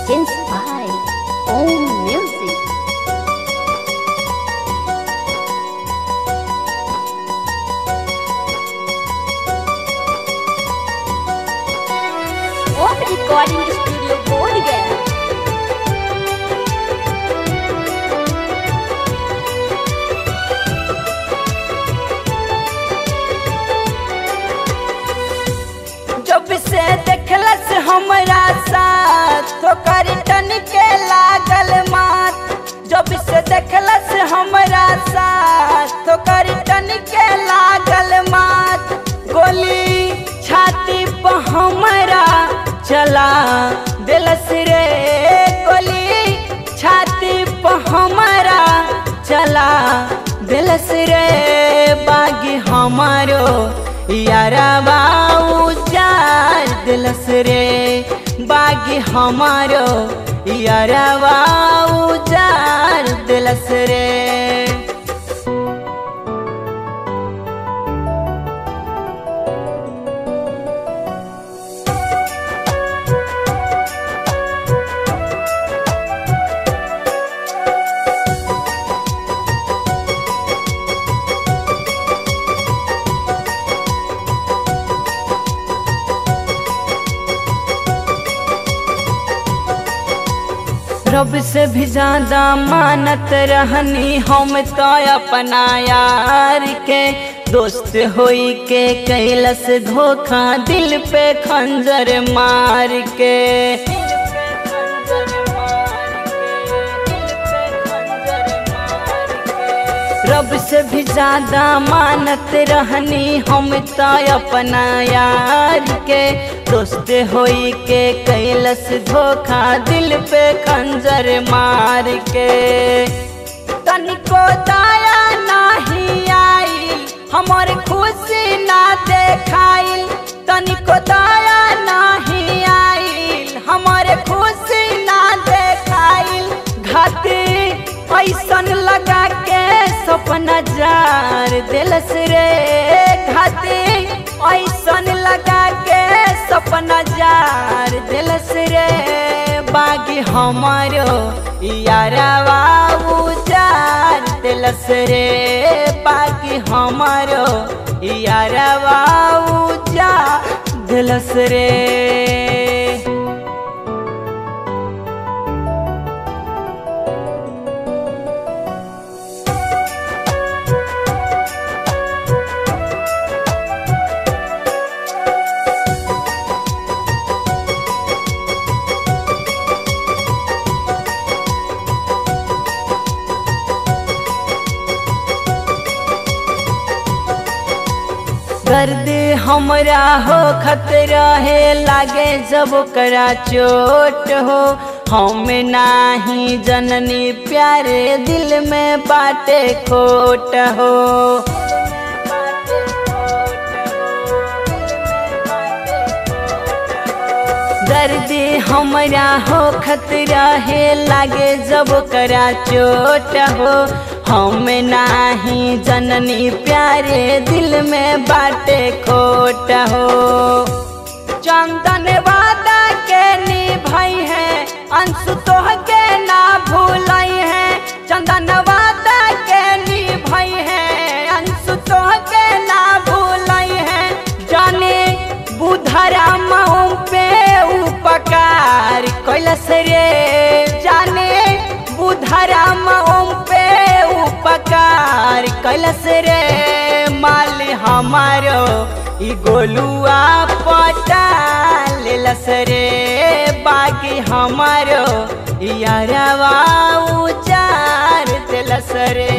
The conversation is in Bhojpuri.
presents by Om Music. Om Recording Studio बोल गया जब से देखलस हमरा साथ ओकर टन के लागल मात जब से देखलस हमरा साथ ओकर टन के लागल मात गोली छाती पर हमरा चला दिलस रे गोली छाती पर हमरा चला दिलस रे बागी हमारो यारा बाऊ चार दिलस रे बागी हमारो यारा बाऊ चार दिलस रे रब से भी ज्यादा मानत रहनी हम तो अपना यार के दोस्त होई के कैलस धोखा दिल पे खंजर मार के रब से भी ज्यादा मानत रहनी हम तो अपना यार के दोस्त होई के कैलस धोखा दिल पे खंजर मार के तनिको दया नहीं आई हमर खुशी ना देखाइल तनिको दया नहीं आइल हमर खुशी ना देखाइल घाती ऐसन लगा के सपना जार दिलस रे घाती ऐसन लगा के सपना जार दिलस रे बागी हमारो यारा बाबू जार दिलस रे बागी हमारो यारा बाबू जार दिलस रे दर्द हमरा हो खतरा है लागे जब करा चोट हो हम नाही जननी प्यारे दिल में बाटे खोट हो दर्द हमरा हो खतरा है लागे जब करा चोट हो हम नाही जननी प्यारे दिल में बाटे खोट हो चंदन वादा के निभाई है अंशु तोह के ना भूलाई है चंदन वादा के निभाई है अंशु तोह के ना भूलाई है जाने बुधरा महू पे उपकार कैलस रे जाने बुधरा महू पे उपकार कैलस रे माल हमारो ई गोलुआ पटा लेलस रे बाकी हमारो यारवा उचार दिलस रे